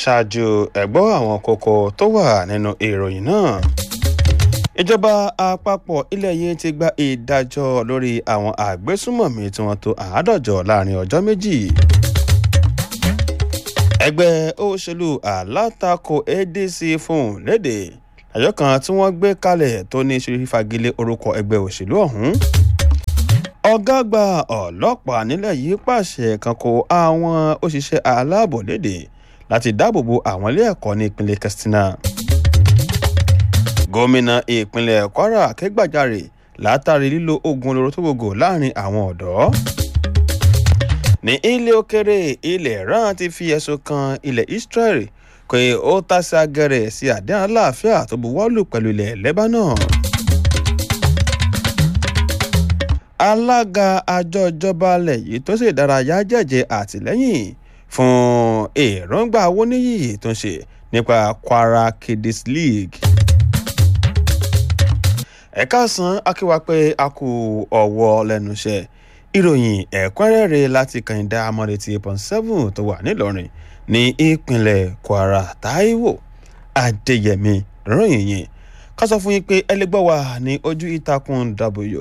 ṣáájú ẹ̀gbọ́ àwọn kókó tó wà nínú ìròyìn náà ìjọba àpapọ̀ ilẹ̀ yìí ti gba ìdájọ́ lórí àwọn àgbésùmọ̀mí tí wọ́n tó àádọ́jọ láàrin ọjọ́ méjì ẹgbẹ́ òṣèlú alátakò adc fún léde àjọ kan tí wọ́n gbé kalẹ̀ tó ní ṣe fagilé orúkọ ẹgbẹ́ òṣèlú ọ̀hún ọ̀gá àgbà ọlọ́pàá nílẹ̀ yìí pàṣẹ kan kó àwọn òṣìṣẹ́ aláàbò léde láti dáàbòbo àwọn ilé ẹ̀kọ́ ní ìpínlẹ̀ katsina gómìnà ìpínlẹ̀ kwara kẹgbàjarè látàrí lílo oògùn olóró tó gbogbo láàrin àwọn ọ̀dọ́ ní ilé òkèrè ilẹ̀ iran ti fi ẹ̀sùn kan ilẹ̀ israel pé ó tàsí agẹrẹ sí àdéhùn aláàfíà tó buwọ́lù pẹ̀lú ilẹ̀ lebanon. alága àjọ ìjọba alẹ̀ yìí tó ṣe ìdárayá jẹ́jẹ́ àtìlẹ́yìn fún èròǹgbà awóníyì tó ń ṣe nípa kwara kiddies league. ẹ̀ka san akíwá pé a kú ọ̀wọ́ lẹ́nu iṣẹ́ ìròyìn ẹ̀kúnrẹ́rẹ́ láti kànìdá amọ̀rètì pọ̀n seven tó wà nílọrin ní ìpínlẹ̀ kwara taiwo adéyẹmí ròyìn yìí ká sọ fún yín pé ẹ lè gbọ́ wa ní ojú ìtàkùn w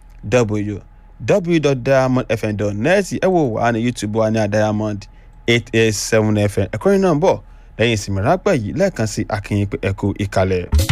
www.diamondfm.net ẹ wò wá ní youtube wa ní diamond eight eight seven fm ẹ̀kọ́rin náà ń bọ̀ lẹ́yìn ìsinmi rápẹ́ yìí lẹ́ẹ̀kan sí akínyìn pé ẹ kú ìkàlẹ̀.